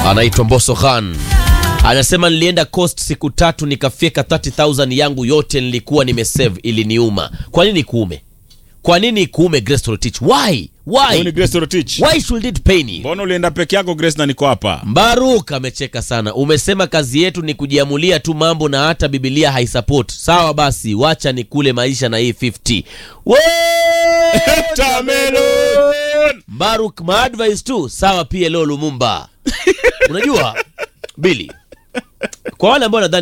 anaitwa Mbosso Khan anasema nilienda coast siku tatu nikafyeka 30000 yangu yote nilikuwa nimesave iliniuma kwa nini kuume kwa nini kuume Grace Torotich why Huyu ni why Grace Torotich. why should it pain you Mbona ulienda peke yako Grace na niko hapa? Mbaruk amecheka sana. Umesema kazi yetu ni kujiamulia tu mambo na hata Biblia haisupport. Sawa basi, wacha ni kule maisha na hii 50. Woo! Tamelon. Mbaruk ma advice tu. Sawa pia leo Lumumba. Unajua Billy. Kwa wale ambao nadhani